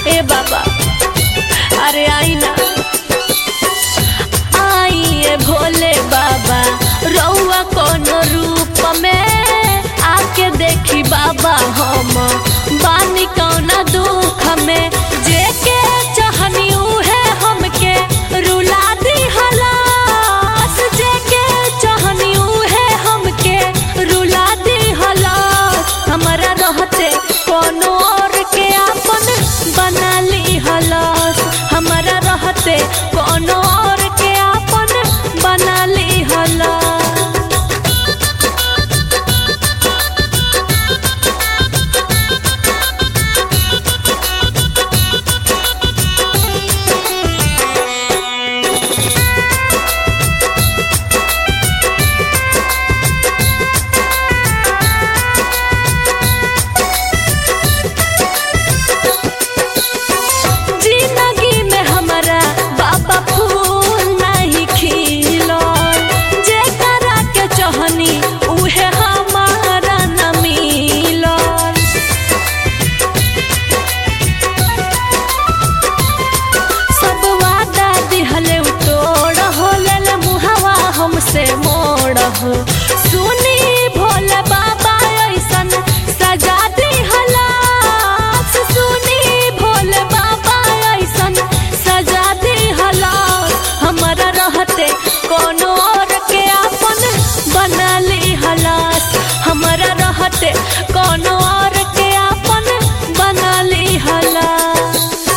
ए बाबा अरे आई ना आई ए भोले बाबा रउआ कोनो रूप में आके देखी बाबा हम बानी कौना दुख में जेके चाहनी उहे हमके रुला दी हलास जेके चाहनी उहे हमके रुला दी हलास हमरा रहते कोनो और के आपन बना ली हलास हमरा रहते कोनो और के आपन बना ली हलास जिंदगी में हमारा बाबा फूल नहीं खिलो जेकरा के चाहनी उहे हमारा न मिलो सब वादा दिहले तोड़ हो लेल मुहवा हमसे मोड़ हो सुनी भोले बाबा ऐसन सजा दी हलास सुनी भोले बाबा ऐसन सजा दी हलास हमारा रहते कोनो और के आपन बना ली हलास हमारा रहते कोनो और के आपन बना ली हलास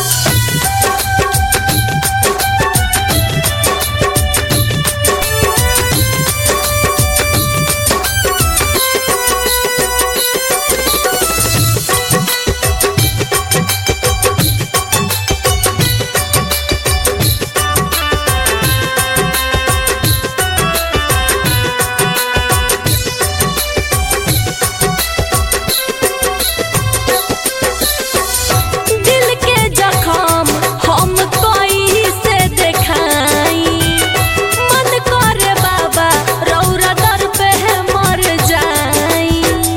दिल के जखम हम कोई से देखाई मन करे बाबा रौरा दर पे है मर जाई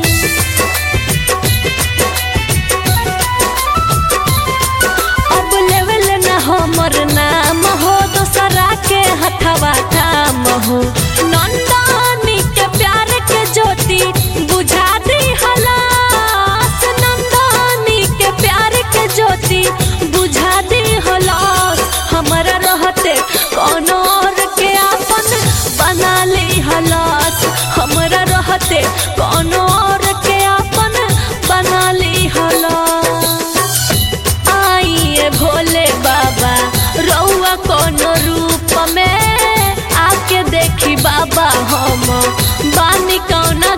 अब लेवल न हमर नाम हो दोसरा के हथवा काम हो नंदानी के प्यार के ज्योति बुझा दी हलास नंदानी के प्यार के ज्योति बुझा दी हलास हमारा रहते कोनो और के आपन बना ली हलास हमारा रहते कोनो और के आपन बना ली हलास आई ए भोले बाबा रउआ कोनो रूप में आके देखी बाबा हम बानी कौना